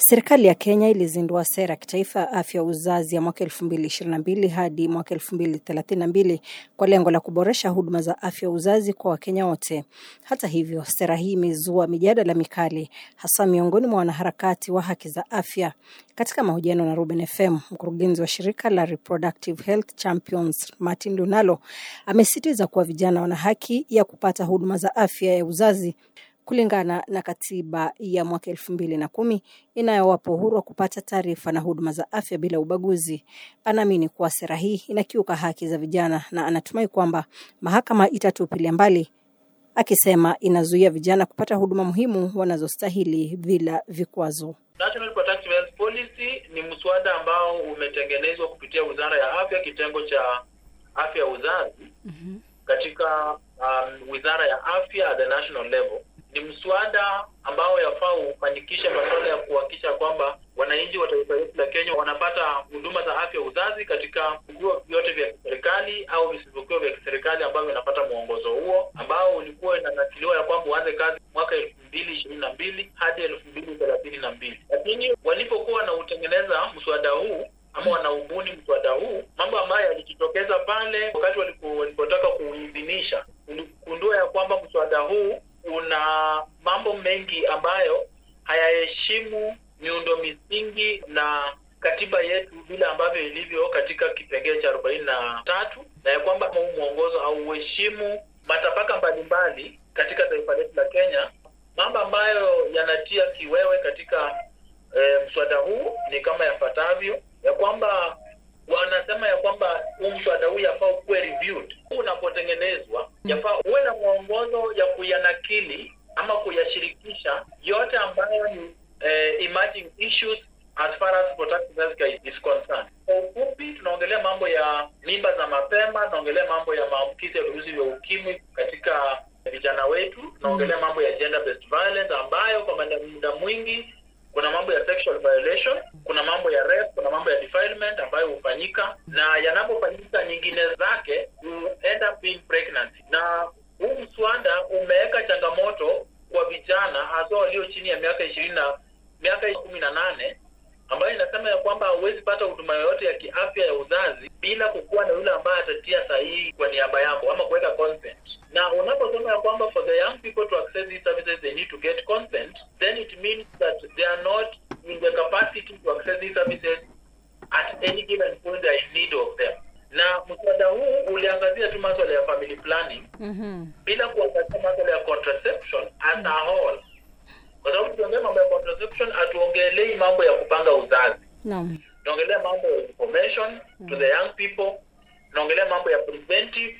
Serikali ya Kenya ilizindua sera ya kitaifa ya afya ya uzazi ya mwaka 2022 hadi mwaka 2032 kwa lengo la kuboresha huduma za afya ya uzazi kwa Wakenya wote. Hata hivyo, sera hii imezua mijadala mikali hasa miongoni mwa wanaharakati wa haki za afya. Katika mahojiano na Ruben FM, mkurugenzi wa shirika la Reproductive Health Champions Martin Lunalo amesisitiza kuwa vijana wana haki ya kupata huduma za afya ya uzazi kulingana na katiba ya mwaka elfu mbili na kumi inayowapa uhuru wa kupata taarifa na huduma za afya bila ubaguzi. Anaamini kuwa sera hii inakiuka haki za vijana na anatumai kwamba mahakama itatupilia mbali, akisema inazuia vijana kupata huduma muhimu wanazostahili bila vikwazo. National Reproductive Health Policy ni mswada ambao umetengenezwa kupitia Wizara ya Afya, kitengo cha afya ya uzazi mm-hmm. katika um, Wizara ya Afya at the national level ni mswada ambao yafaa ufanikishe masuala ya kuhakikisha kwamba wananchi wa taifa letu la Kenya wanapata huduma za afya uzazi katika vituo vyote vya kiserikali au visivyokuwa vya kiserikali ambavyo vinapata mwongozo huo ambao ulikuwa inanakiliwa ya kwamba uanze kazi mwaka elfu mbili ishirini na mbili hadi elfu mbili thelathini na mbili lakini walipokuwa wanautengeneza mswada huu ama wanaubuni mswada huu, mambo ambayo yalijitokeza pale wakati walipotaka kuidhinisha, uligundua ya kwamba mswada huu una mambo mengi ambayo hayaheshimu miundo misingi na katiba yetu vile ambavyo ilivyo katika kipengee cha arobaini na tatu na ya kwamba huu mwongozo hauheshimu matabaka mbalimbali katika taifa letu la Kenya. Mambo ambayo yanatia kiwewe katika e, mswada huu ni kama yafuatavyo, ya kwamba wanasema ya kwamba huu mswada huu yafaa ukuwe reviewed. Huu unapotengenezwa yafaa uwe na mwongozo ya kuyanakili ama kuyashirikisha yote ambayo ni eh, emerging issues as far as reproductive health care is concerned. Kwa ufupi, tunaongelea mambo ya mimba za mapema, tunaongelea mambo ya maambukizi ya virusi vya ukimwi katika vijana wetu, tunaongelea mambo ya gender based violence ambayo kwa muda mwingi kuna mambo ya sexual violation, kuna mambo ya rape, kuna mambo ya defilement ambayo hufanyika, na yanapofanyika nyingine zake you end up being pregnancy. Na huu mswada umeweka changamoto kwa vijana hasa walio chini ya miaka ishirini na miaka kumi na nane ambayo inasema ya kwamba hauwezi pata huduma yoyote ya kiafya ya uzazi bila kukuwa na yule ambaye atatia sahihi kwa niaba yako ama kuweka consent. Na unaposema ya kwamba for the young people to access these services they need to get consent, then it means that they are not in the capacity to access these services at any given point they are in need of them. Na mswada huu uliangazia tu maswala ya family planning mm-hmm. bila kuangazia maswala ya contraception as a whole kwa sababu tukiongea mambo ya contraception hatuongelei mambo ya kupanga uzazi no. tunaongelea mambo ya information mm. to the young people tunaongelea mambo ya preventive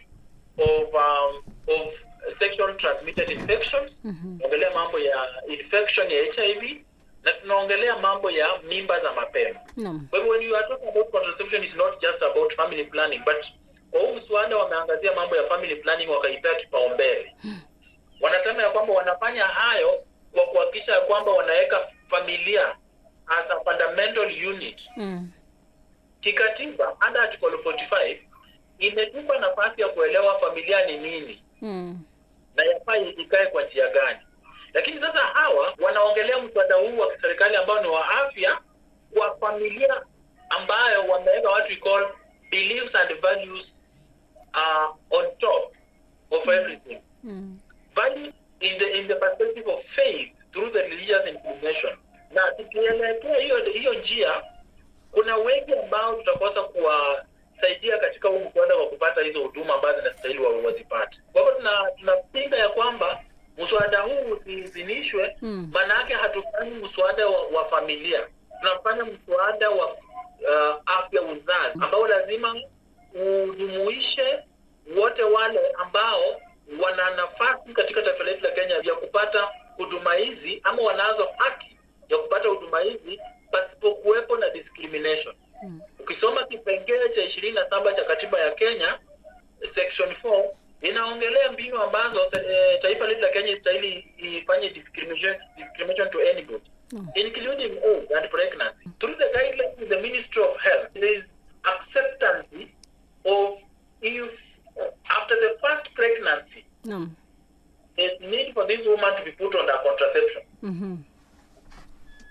of um, of sexual transmitted infections mm-hmm. tunaongelea mambo ya infection ya hiv na tunaongelea mambo ya mimba za mapema no. kwa hivyo when you are talking about contraception is not just about family planning but kwa huu mswada wameangazia mambo ya family planning wakaipea kipaumbele wanasema ya kwamba wanafanya hayo kwa kuhakikisha ya kwamba wanaweka familia as a fundamental unit mm. kikatiba under article 45 imetupa nafasi ya kuelewa familia ni nini mm. na yafaa ikae kwa njia gani lakini sasa hawa wanaongelea mswada huu wa kiserikali ambao ni wa afya kwa familia ambayo wameweka what we call beliefs and values uh, on top of everything mm. values in the in the perspective of faith through the religious inclination na tukielekea hiyo hiyo njia kuna wengi ambao tutakosa kuwasaidia katika huu mswada wa kupata hizo huduma ambazo zinastahili wazipate kwa hivyo tuna tunapinga ya kwamba mswada huu usiidhinishwe maana yake hatufanyi mswada wa, wa familia tunafanya mswada wa uh, afya uzazi ambao lazima ujumuishe wote wale ambao wana nafasi katika taifa letu la Kenya ya kupata huduma hizi ama wanazo haki ya kupata huduma hizi pasipokuwepo na discrimination. Hmm. Ukisoma kipengele cha ishirini na saba cha katiba ya Kenya section 4 inaongelea mbinu ambazo e, taifa letu la Kenya istahili ifanye discrimination, discrimination to anybody hmm. including age and pregnancy. Through the guidelines of the Ministry of Health there is acceptance of if after the first pregnancy no. there's need for this woman to be put under contraception. mm-hmm.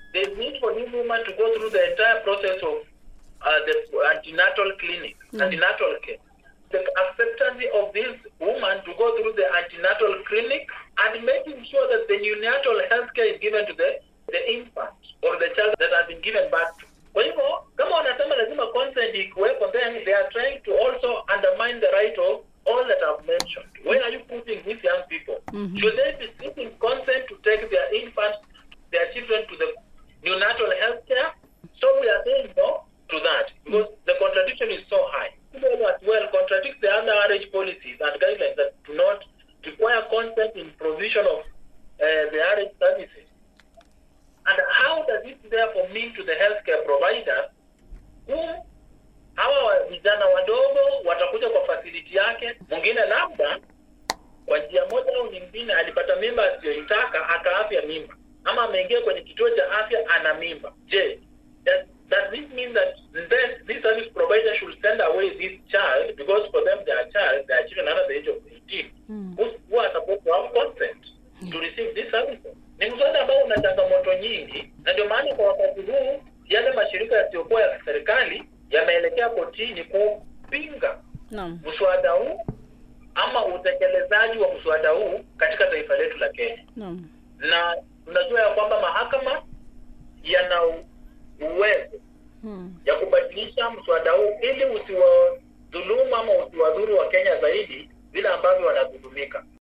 there's need for this woman to go through the entire process of uh, the antenatal clinic, Mm. antenatal care. The acceptance of this woman to go through the antenatal clinic and making sure that the neonatal health care is given to the, the infant or the child that has been given birth to. Kwa hivyo kama wanasema lazima consent ikuwepo, then they are trying to also undermine the right of all that I've mentioned. Where are you putting these young people? Mhm. Should they be seeking consent to take their infants, their children to the neonatal health care? So we are saying no to that because the contradiction is so high. People as well contradict the other RH policies and guidelines that do not require consent in provision of uh, the RH services. And how does it therefore mean to the healthcare providers whom hawa vijana wadogo watakuja kwa facility yake, mwingine labda kwa njia moja au nyingine alipata mimba asiyoitaka akaafya mimba, ama ameingia kwenye kituo cha afya ana mimba. Je, does, does this mean that then this service provider should send away this child because for them they are child, they are children under the age of 18 Mm. who, who are supposed to have consent to receive this services? Ni mswada ambao una changamoto nyingi, na ndio maana kwa wakati huu yale mashirika yasiyokuwa ya serikali yameelekea kotini kupinga Naam. mswada huu ama utekelezaji wa mswada huu katika taifa letu la Kenya, Naam. na tunajua ya kwamba mahakama yana u- uwezo Mm. ya kubadilisha mswada huu ili usiwadhulumu ama usiwadhuru wa Kenya zaidi vile ambavyo wanadhulumika.